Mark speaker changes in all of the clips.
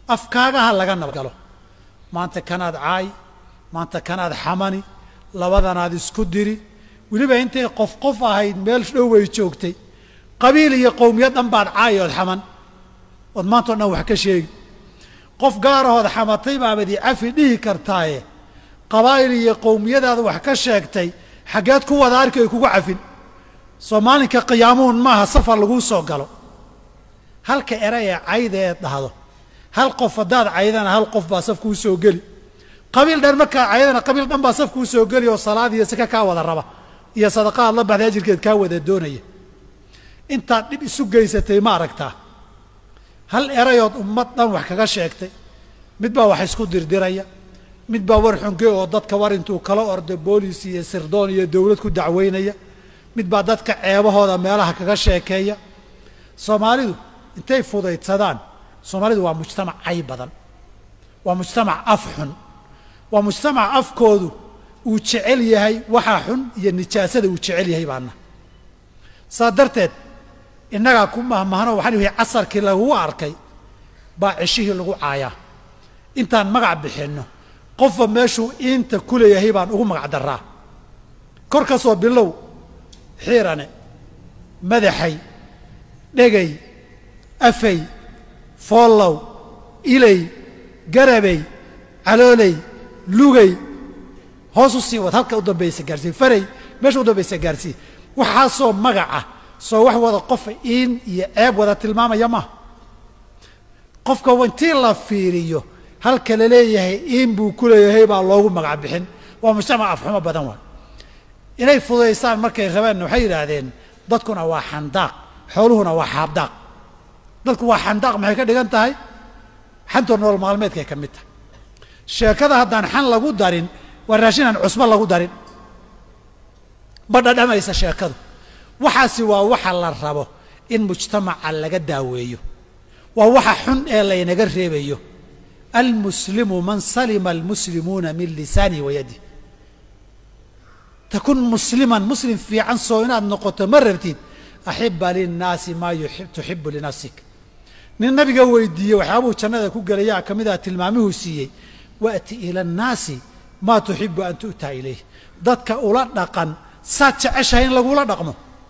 Speaker 1: afkaagaha laga nabadgalo maanta kanaad caay maanta kanaad xamani labadanaad isku diri weliba intay qof qof ahayd meel dhow way joogtay qabiil iyo qowmiyad dhan baad caay ood xaman ood maantao dhan wax ka sheegi qof gaarahood xamatay baabad i cafi dhihi kartaaye qabaa'il iyo qowmiyadaada wax ka sheegtay xaggeed ku wada arki ay kugu cafin soo maalinka qiyaamuhun maaha safar laguu soo galo halka eray ee cayda eed dhahdo hal qof haddaad caydana hal qof baa saf kuu soo geli qabiil dhan markaa caydana qabiil dhan baa saf kuu soo geli oo salaad iyo saka kaa wada raba iyo sadaqa aad la baxday ajirkeed kaa wada doonaya intaad dhib isu geysatay ma aragtaa hal erayood ummad dhan wax kaga sheegtay mid baa wax isku dirdiraya mid baa war xunge oo dadka war intuu kala ordo boolis iyo sirdoon iyo dowlad ku dacweynaya mid baa dadka ceebahooda meelaha kaga sheekeeya soomaalidu intay fudaydsadaan soomaalidu waa mujtamac cay badan waa mujtamac af xun waa mujtamac afkoodu uu jecel yahay waxaa xun iyo nijaasada uu jecel yahay baana saa darteed innagaa ku mahmahno waxaan ihi casarkii lagugu arkay baa ceshihii lagu caayaa intaan magac bixinno qofba meeshuu iinta ku leeyahay baan ugu magac daraa kor ka soo bilow xiirane madaxay dhegay afay foollow ilay garabay calooley lugay hoos u sii wad halka u dambaysa gaarsii faray meesha u dambaysa gaarsii waxaasoo magaca soo wax wada qofa iin iyo ceeb wada tilmaamaya maaha qofka intii la fiiriyo halka la leeyahay iin buu ku leeyahay baa loogu magac bixin waa mujtamac afxumo badan waay inay fudaysaan markay rabeenna waxay yidhaahdeen dadkuna waa xandaaq xooluhuna waa xaabdaaq dadku waa xandaaq maxay ka dhigan tahay xantoo nolol maalmeedkay ka mid tahay sheekada haddaan xan lagu darin waa raashin aan cusbo lagu darin ma dhadhamaysa sheekadu waxaasi waa waxa la rabo in mujtamaca laga daaweeyo waa waxa xun ee laynaga reebayo almuslimu man salima almuslimuuna min lisaanihi wa yadih takun musliman muslim fiican soo inaad noqoto ma rabtid axiba linnaasi maa tuxibu linafsik nin nabiga weydiiyey waxyaabuu jannada ku gelayaa ka mid ah tilmaamihuu siiyey waati ila annaasi maa tuxibu an tu'taa ilayh dadka ula dhaqan saad jeceshahay in lagula dhaqmo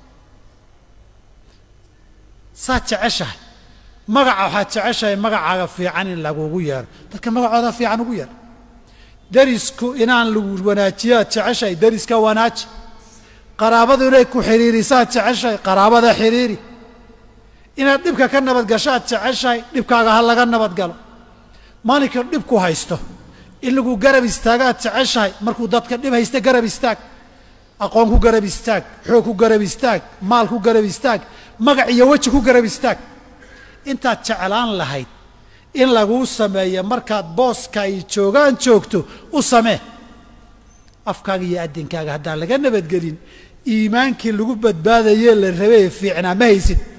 Speaker 1: saad jeceshahay magaca waxaad jeceshahay magacaaga fiican in lagugu yeero dadka magacooda fiican ugu yeer derisku inaan lagu wanaajiyaad jeceshahay deriska wanaaji qaraabadu inay ku xidhiirisaad jeceshahay qaraabada xidhiiri inaad dhibka ka nabadgashaad jeceshahay dhibkaaga ha laga nabadgalo maalinka dhibku haysto in lagu garab istaagaad jeceshahay markuu dadka dhib haysta garab istaag aqoon ku garab istaag xoog ku garab istaag maal ku garab istaag magac iyo weji ku garab istaag intaad jeclaan lahayd in laguu sameeyo markaad booska ay joogaan joogto u samee afkaaga iyo addinkaaga haddaan laga nabadgelin iimaankii lagu badbaadayee la rabee fiicnaa ma haysid